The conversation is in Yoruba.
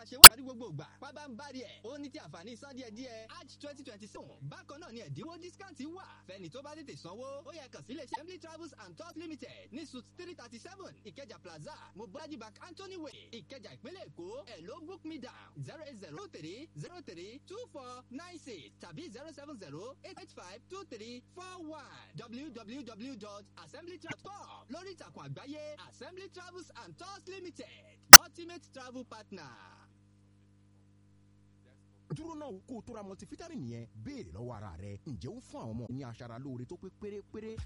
ṣe wá ní gbogbo ìgbà pábá ń bari ẹ̀ ó ní ti àǹfààní san díẹ̀ díẹ̀ arch twenty twenty seven bákan náà ni ẹ̀dínwó discount wà fẹ́ni tó bá tètè sanwó ó yẹ kàn sí iléeṣẹ́ emily travels and tours limited ní suit three thirty seven ìkẹjà plaza mobolaji bank anthony way ìkẹjà ìpínlẹ̀ èkó ẹ̀ ló book me down zero eight zero three zero three two four nine six tàbí zero seven zero eight eight five two three four one www.assemblytravels.com lórí ìtàkùn àgbáyé assembly travels and tours limited ultimate travel partner. dúró náà kó o tó ra multivitamin yẹn béèrè lọ́wọ́ ara rẹ ǹjẹ́ ó fún àwọn ọmọ ní aṣara lóore tó pé pérépéré